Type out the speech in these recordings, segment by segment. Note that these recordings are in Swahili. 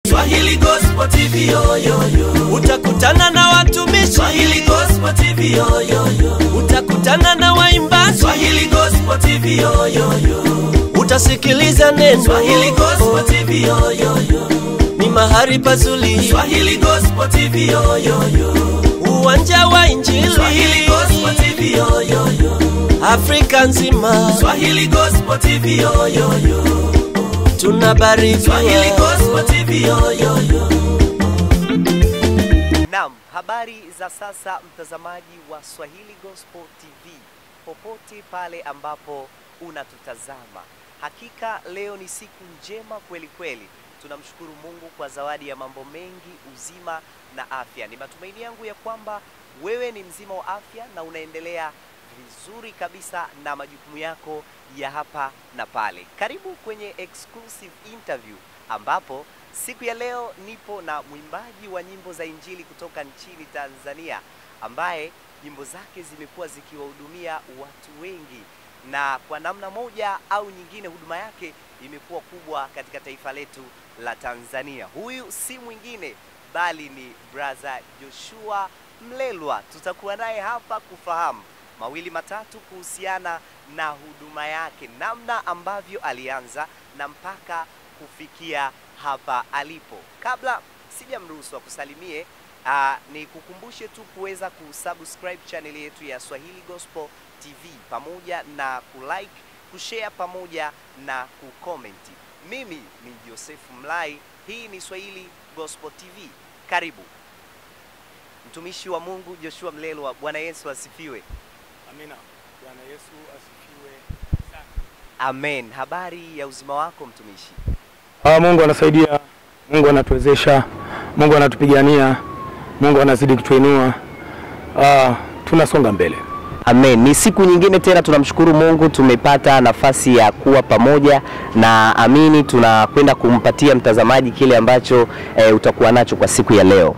Swahili Gospel TV yo yo yo. utakutana na watumishi, Swahili Gospel TV yo yo yo. utakutana na waimbaji, Swahili Gospel TV yo yo yo. utasikiliza neno. Swahili Gospel TV yo yo yo. Ni mahali pazuri, Swahili Gospel TV yo yo yo. uwanja wa Injili, Swahili Gospel TV yo yo yo. Afrika nzima Swahili Gospel TV yo yo yo. tunabarikiwa. Swahili Gospel TV yo yo yo. Naam, habari za sasa mtazamaji wa Swahili Gospel TV popote pale ambapo unatutazama. Hakika leo ni siku njema kweli kweli. Tunamshukuru Mungu kwa zawadi ya mambo mengi, uzima na afya. Ni matumaini yangu ya kwamba wewe ni mzima wa afya na unaendelea vizuri kabisa na majukumu yako ya hapa na pale. Karibu kwenye exclusive interview ambapo siku ya leo nipo na mwimbaji wa nyimbo za Injili kutoka nchini Tanzania ambaye nyimbo zake zimekuwa zikiwahudumia watu wengi na kwa namna moja au nyingine huduma yake imekuwa kubwa katika taifa letu la Tanzania. Huyu si mwingine bali ni brother Joshua Mlelwa. Tutakuwa naye hapa kufahamu mawili matatu kuhusiana na huduma yake, namna ambavyo alianza na mpaka kufikia hapa alipo. Kabla sijamruhusu akusalimie, uh, ni kukumbushe tu kuweza kusubscribe channel yetu ya Swahili Gospel TV pamoja na kulike, kushare pamoja na kukomenti. Mimi ni Joseph Mlai, hii ni Swahili Gospel TV. Karibu mtumishi wa Mungu Joshua Mlelwa. Bwana Yesu asifiwe. Amina. Bwana Yesu asifiwe sana. Amen. Habari ya uzima wako mtumishi? Ah, Mungu anasaidia, Mungu anatuwezesha, Mungu anatupigania, Mungu anazidi kutuinua. Ah, tunasonga mbele. Amen. Ni siku nyingine tena tunamshukuru Mungu tumepata nafasi ya kuwa pamoja na amini tunakwenda kumpatia mtazamaji kile ambacho e, utakuwa nacho kwa siku ya leo.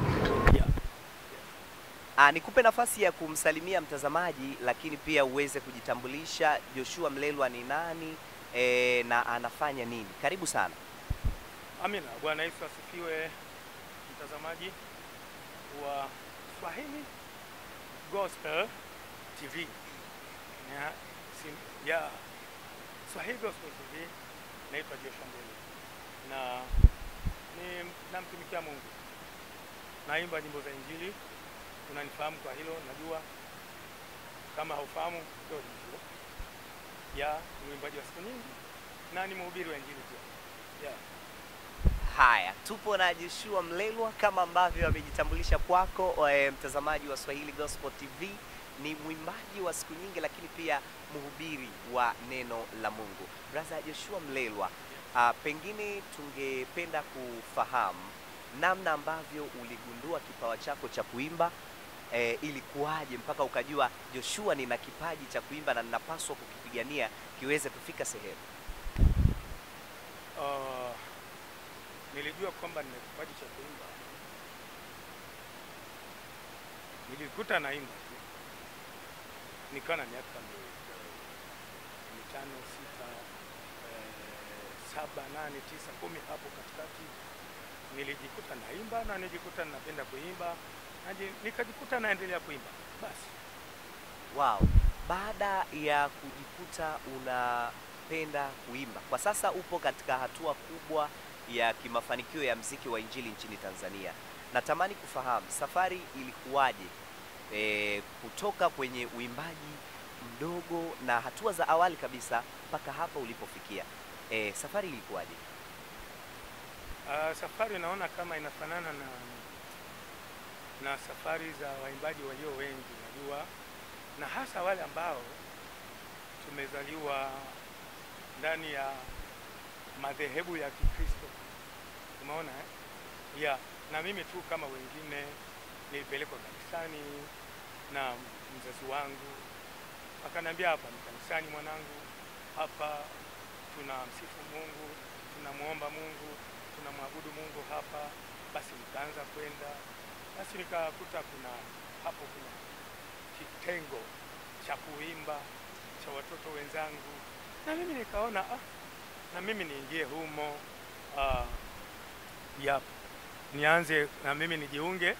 Ah, nikupe nafasi ya kumsalimia mtazamaji lakini pia uweze kujitambulisha Joshua Mlelwa ni nani e, na anafanya nini. Karibu sana. Amina. Bwana Yesu asifiwe, mtazamaji wa Swahili Gospel TV. Ya, sim, ya Swahili Gospel TV naitwa Joshua Mbele na ni namtumikia Mungu, naimba nyimbo za Injili. Unanifahamu kwa hilo, najua. Kama haufahamu ndio hivyo. Ya, ni mwimbaji wa siku nyingi na ni mhubiri wa Injili pia. Yeah. Haya, tupo na Joshua Mlelwa kama ambavyo amejitambulisha kwako e, mtazamaji wa Swahili Gospel TV. Ni mwimbaji wa siku nyingi, lakini pia mhubiri wa neno la Mungu. Brother Joshua Mlelwa, a, pengine tungependa kufahamu namna ambavyo uligundua kipawa chako cha kuimba e, ilikuwaje mpaka ukajua Joshua, nina kipaji cha kuimba na ninapaswa kukipigania kiweze kufika sehemu. Uh, nilijua kwamba nina kipaji cha kuimba, nilikuta naimba tu, nikawa na miaka mi- mitano, sita, eh, saba, nane, tisa, kumi hapo katikati nilijikuta naimba na nilijikuta napenda kuimba na ji- nikajikuta naendelea kuimba basi. Wow. Baada ya kujikuta unapenda kuimba, kwa sasa upo katika hatua kubwa ya kimafanikio ya mziki wa injili nchini Tanzania. Natamani kufahamu safari ilikuwaje, e, kutoka kwenye uimbaji mdogo na hatua za awali kabisa mpaka hapa ulipofikia. E, safari ilikuwaje? Uh, safari naona kama inafanana na na safari za waimbaji walio wengi, najua, na hasa wale ambao tumezaliwa ndani ya madhehebu ya Kikristo. Umeona eh? Yeah, na mimi tu kama wengine nilipelekwa kanisani na mzazi wangu akaniambia, hapa ni kanisani mwanangu, hapa tunamsifu Mungu, tunamwomba Mungu, tunamwabudu Mungu hapa. Basi nikaanza kwenda, basi nikakuta kuna hapo kuna kitengo cha kuimba cha watoto wenzangu, na mimi nikaona ah, na mimi niingie humo. Ah, yap nianze na mimi nijiunge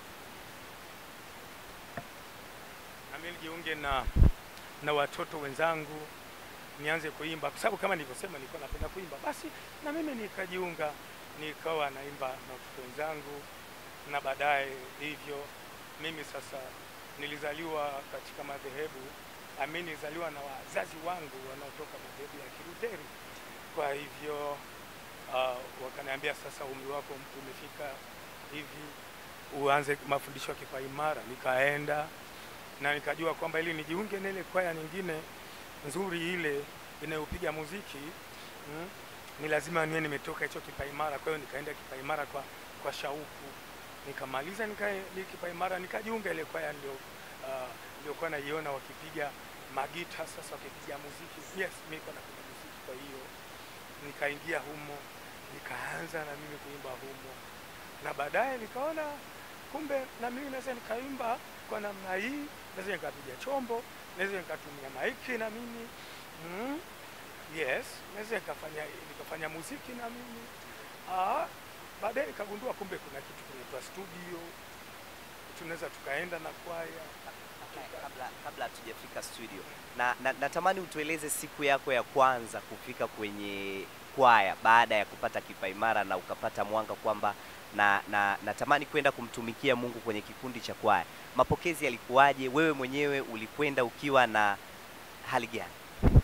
na mimi nijiunge na na watoto wenzangu nianze kuimba kwa sababu kama nilivyosema nilikuwa napenda kuimba basi na mimi nikajiunga nikawa naimba na watoto wenzangu na baadaye hivyo mimi sasa nilizaliwa katika madhehebu ami nilizaliwa na wazazi wangu wanaotoka madhehebu ya Kiluteri kwa hivyo uh, wakaniambia sasa umri wako umefika hivi uanze mafundisho ya kipaimara nikaenda na nikajua kwamba ili nijiunge na ile kwaya nyingine nzuri ile inayopiga muziki mm, ni lazima niwe nimetoka hicho kipaimara. Kwa hiyo nikaenda kipaimara kwa, kwa shauku, nikamaliza nika, ni kipaimara nikajiunga ile kwaya ndio uh, niliokuwa naiona wakipiga magita sasa wakipiga muziki. Yes, mimi nilikuwa napiga muziki, kwa hiyo nikaingia humo, nikaanza na mimi kuimba humo, na baadaye nikaona kumbe na mimi naweza nikaimba kwa namna hii, naweza nikapiga chombo, naweza nikatumia maiki na mimi mm, yes, naweza nikafanya nikafanya muziki na mimi ah, baadaye nikagundua kumbe kuna kitu kinaitwa studio, tunaweza tukaenda na kwaya kabla kabla hatujafika studio na, na natamani utueleze siku yako ya kwanza kufika kwenye kwaya baada ya kupata kipaimara na ukapata mwanga kwamba na, na natamani kwenda kumtumikia Mungu kwenye kikundi cha kwaya. Mapokezi yalikuwaje? Wewe mwenyewe ulikwenda ukiwa na hali gani?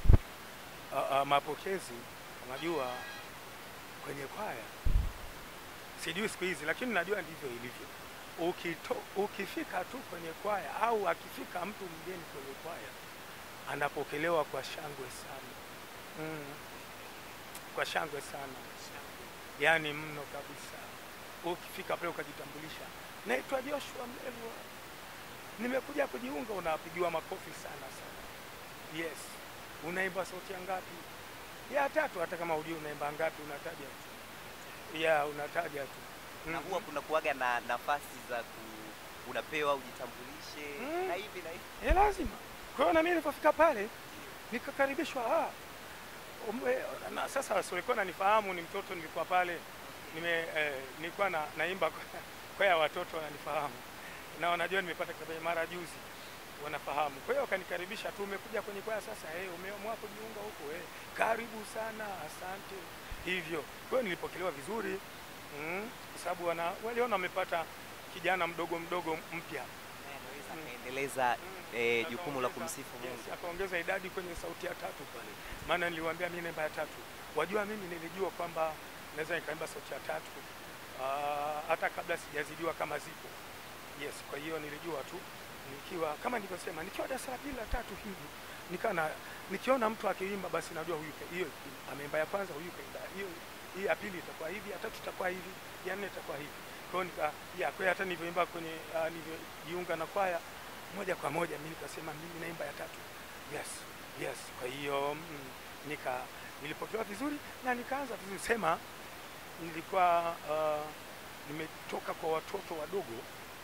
uh, uh, mapokezi unajua kwenye kwaya sijui siku hizi lakini najua ndivyo ilivyo Ukito, ukifika tu kwenye kwaya au akifika mtu mgeni kwenye kwaya anapokelewa kwa shangwe sana mm. kwa shangwe sana yaani mno kabisa ukifika pale ukajitambulisha naitwa joshua mlelwa nimekuja kujiunga unapigiwa makofi sana sana yes unaimba sauti ya ngapi ya tatu hata kama hujui unaimba ngapi unataja tu ya unataja tu Na huwa kuna kuwaga na nafasi za ku, unapewa ujitambulishe Mm. na hivi na hivi. Eh, lazima. Kwa hiyo na mimi nilipofika pale nikakaribishwa, ah, umbe, na sasa wasiokuwa nanifahamu ni mtoto, nilikuwa pale nime eh, nilikuwa na, naimba kwa, kwa ya watoto wananifahamu na wanajua nimepata kitabu mara juzi wanafahamu. Kwa hiyo wakanikaribisha tu, umekuja kwenye kwaya sasa, eh, umeamua kujiunga huko, eh, karibu sana, asante. Hivyo kwa hiyo nilipokelewa vizuri mm, kwa sababu wana waliona wamepata kijana mdogo mdogo mpya Anaweza Mm. akaendeleza eh, jukumu la Akaongeza- kumsifu yes, Mungu. akaongeza idadi kwenye sauti ya tatu pale, maana niliwaambia mimi namba ya tatu. Wajua, mimi nilijua kwamba naweza nikaimba sauti ya tatu ah, hata kabla sijazidiwa kama zipo. Yes, kwa hiyo nilijua tu nikiwa kama nilivyosema, nikiwa darasa la pili la tatu hivi nikaa na nikiona mtu akiimba basi najua huyu ka- hiyo ameimba ya kwanza, huyu kaimba hiyo hii ya pili itakuwa hivi, ya tatu itakuwa hivi, ya nne itakuwa hivi. Kwa hiyo nika ya kwa hiyo hata nilivyoimba kwenye uh, nilivyojiunga na kwaya moja kwa moja mimi nikasema mimi naimba ya tatu. Yes, yes. Kwa hiyo mm, nika nilipokelewa vizuri na nikaanza vizuri sema nilikuwa uh, nimetoka kwa watoto wadogo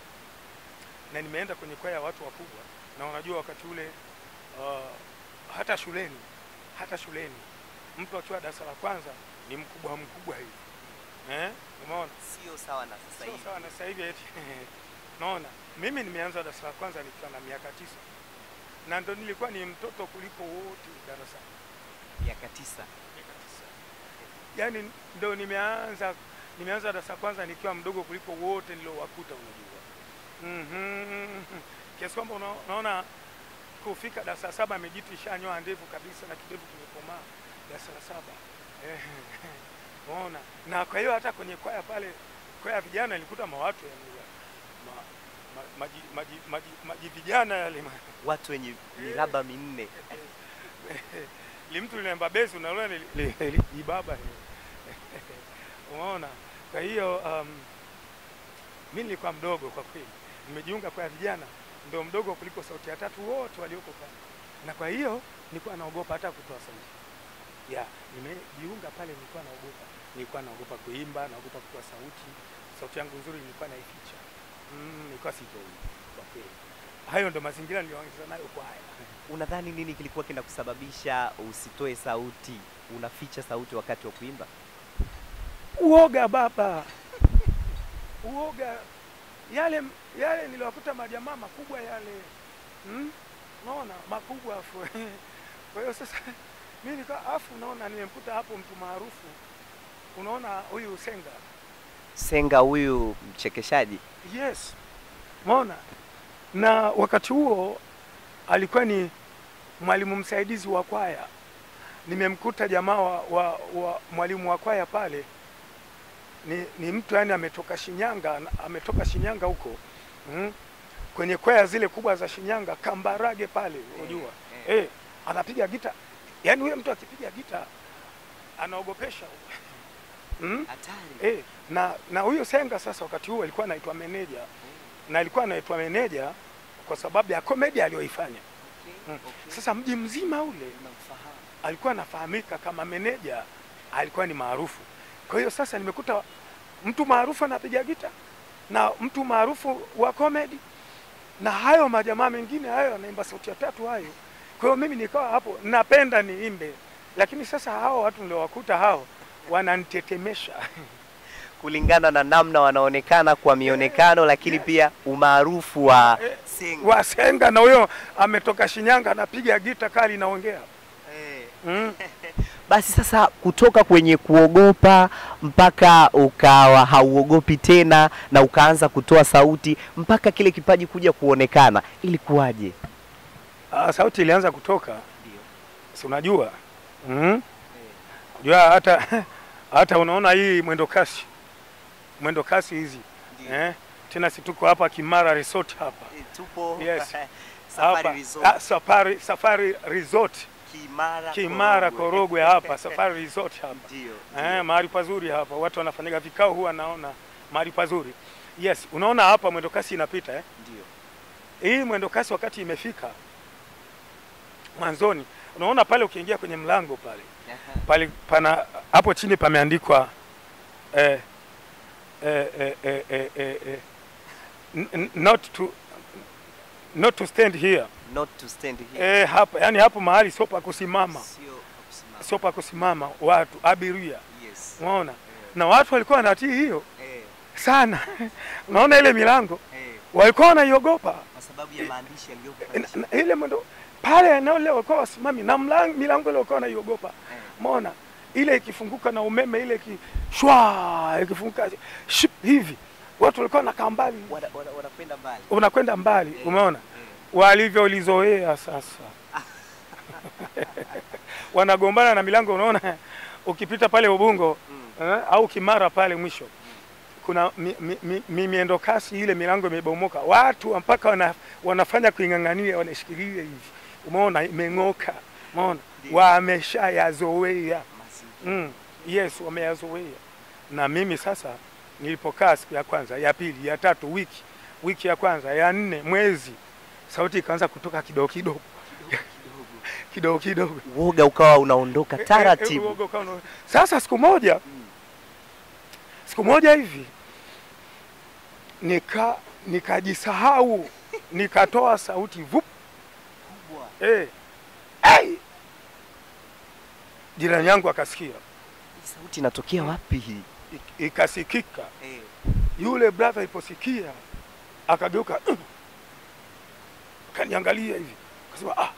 na nimeenda kwenye kwaya ya watu wakubwa, na unajua wakati ule uh, hata shuleni hata shuleni mtu akiwa darasa la kwanza ni mkubwa mkubwa hivi eh, umeona Sio sawa na sasa sio hivi. sawa na sasa hivi eti naona mimi nimeanza darasa la kwanza nikiwa na miaka tisa na ndo nilikuwa ni mtoto kuliko wote darasani Miaka tisa. miaka tisa yaani ndo nimeanza nimeanza darasa la kwanza nikiwa mdogo kuliko wote niliowakuta unajua mm-hmm. kiasi kwamba una, unaona kufika darasa la saba amejitu ishanyoa ndevu kabisa na kidevu kimekomaa darasa la saba Eh, unaona na kwa hiyo hata kwenye kwaya pale kwaya ya vijana nilikuta mawatu yani ma, ma, maji, maji, maji, maji vijana yale ma- Watu wenye miraba minne. li mtu linaimba besi unaona li- li- li- ibaba umeona kwa hiyo um, mi nilikuwa mdogo kwa kweli nimejiunga kwa vijana ndio mdogo kuliko sauti ya tatu wote walioko pale na kwa hiyo nilikuwa naogopa hata kutoa sauti ya nimejiunga pale nilikuwa naogopa nilikuwa naogopa kuimba naogopa kutoa sauti sauti yangu nzuri nilikuwa naificha mm, nilikuwa sitoi kwa kweli hayo ndo mazingira niliyoanza nayo kwaya Unadhani nini kilikuwa kinakusababisha usitoe sauti, unaficha sauti wakati wa kuimba? uoga baba uoga yale yale niliwakuta majamaa makubwa yale hmm? naona makubwa afu kwa hiyo sasa mimi nika afu naona nimemkuta hapo mtu maarufu unaona huyu Senga Senga huyu mchekeshaji. yes maona na wakati huo alikuwa ni mwalimu msaidizi wa kwaya nimemkuta jamaa wa, wa, wa mwalimu wa kwaya pale ni, ni mtu yani ametoka Shinyanga ametoka Shinyanga huko mm, kwenye kwaya zile kubwa za Shinyanga Kambarage pale unajua eh, anapiga gita yani huyo mtu akipiga gita anaogopesha mm? Hatari. Eh, na na huyo Senga sasa wakati huo alikuwa anaitwa meneja na alikuwa anaitwa meneja kwa sababu ya komedi aliyoifanya. Mm. Sasa mji mzima ule alikuwa anafahamika kama meneja, alikuwa ni maarufu. Kwa hiyo sasa nimekuta mtu maarufu anapiga gita na mtu maarufu wa komedi na hayo majamaa mengine hayo anaimba sauti ya tatu hayo. Kwa hiyo mimi nikawa hapo napenda niimbe, lakini sasa hao watu niliowakuta hao wananitetemesha. Kulingana na namna wanaonekana kwa mionekano, lakini pia umaarufu wa Eh, Senga. Wasenga na huyo ametoka Shinyanga anapiga gita kali naongea. Eh. Mm. Basi sasa kutoka kwenye kuogopa mpaka ukawa hauogopi tena na ukaanza kutoa sauti mpaka kile kipaji kuja kuonekana, ilikuwaje? Ah, sauti ilianza kutoka, si unajua mm? Jua hata hata unaona hii mwendo kasi mwendo kasi hizi eh? Tena si tuko hapa Kimara Resort hapa Tupo Yes. Safari hapa Resort, ah, safari, safari Resort Kimara, Kimara Korogwe hapa Safari Resort hapa Ndio. eh, mahali pazuri hapa, watu wanafanyaga vikao, huwa naona mahali pazuri. Yes, unaona hapa mwendo kasi inapita eh? Ndio. hii mwendo kasi wakati imefika mwanzoni, unaona pale ukiingia kwenye mlango pale Aha. pale pana hapo chini pameandikwa eh, eh, eh, eh, eh, eh, eh, n- n- not to not to stand here Not to stand here. eh, hapa yani hapo mahali sio pa kusimama, Sio kusimama. sio pa kusimama watu abiria, Yes. unaona na watu walikuwa wanatii hiyo Eh, sana unaona ile milango eh, walikuwa wanaiogopa kwa sababu ya maandishi yaliyopo Na- na- ile mwendo pale eneo lile walikuwa wasimami na mlango, milango ile walikuwa wanaiogopa Eh. Umeona ile ikifunguka na umeme ile iki shwa ikifunguka ship hivi watu walikuwa wanakaa mbali, Wana- wana- wanakwenda mbali. unakwenda mbali. Eh, Umeona eh. walivyolizoea sasa wanagombana na milango. Unaona ukipita pale Ubungo eh, au Kimara pale mwisho kuna mi, mi, mi, mi, miendo kasi ile milango imebomoka, watu mpaka wana, wanafanya kuing'ang'ania, wanashikilia hivi, umeona imeng'oka, umeona Ndio. wameshayazoea Mazingira. mm, yes, wameyazoea. Na mimi sasa nilipokaa siku ya kwanza, ya pili, ya tatu, wiki wiki ya kwanza, ya nne, mwezi, sauti ikaanza kutoka kidogo kidogo kidogo kidogo Uoga ukawa unaondoka Eh, eh, taratibu. uoga ukawa una- Sasa siku moja siku moja hivi nika nikajisahau nikatoa sauti vup Kubwa. eh, ai! jirani yangu akasikia Hii sauti inatokea wapi hii? ik- ikasikika. Eh, Yule brother aliposikia akageuka akaniangalia hivi akasema ah,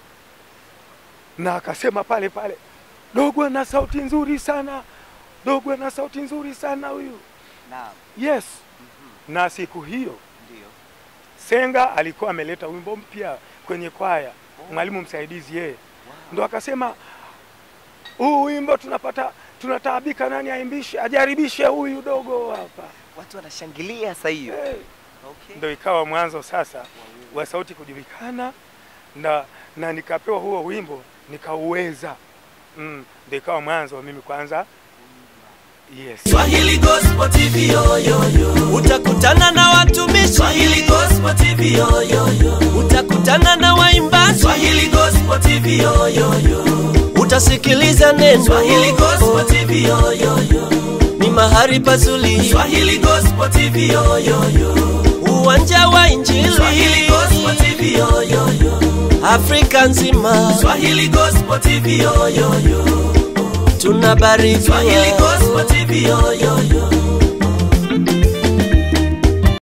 na akasema pale pale, dogo ana sauti nzuri sana, dogo ana sauti nzuri sana huyu. naam. Yes, Mhm. na siku hiyo Ndio. Senga alikuwa ameleta wimbo mpya kwenye kwaya, mwalimu msaidizi yeye Wow. ndo akasema huu wimbo tunapata tunataabika, nani aimbishe, ajaribishe huyu dogo hapa Watu wanashangilia saa hiyo. hey. Okay. Ndo ikawa mwanzo sasa wa sauti kujulikana na, na nikapewa huo wimbo nikauweza. Mm, ndo ikawa mwanzo wa mimi kwanza. Yes. Swahili Gospel TV yo yo yo. utakutana na watumishi, Swahili Gospel TV yo yo yo. utakutana na waimbaji, Swahili Gospel TV yo yo yo. utasikiliza neno. Swahili Gospel TV yo yo yo. Ni mahali pazuri, Swahili Gospel TV yo yo yo. uwanja wa Injili, Swahili Gospel TV yo yo yo. Afrika nzima Swahili Gospel TV yo yo yo. tunabarikiwa. Swahili Gospel TV yo yo yo.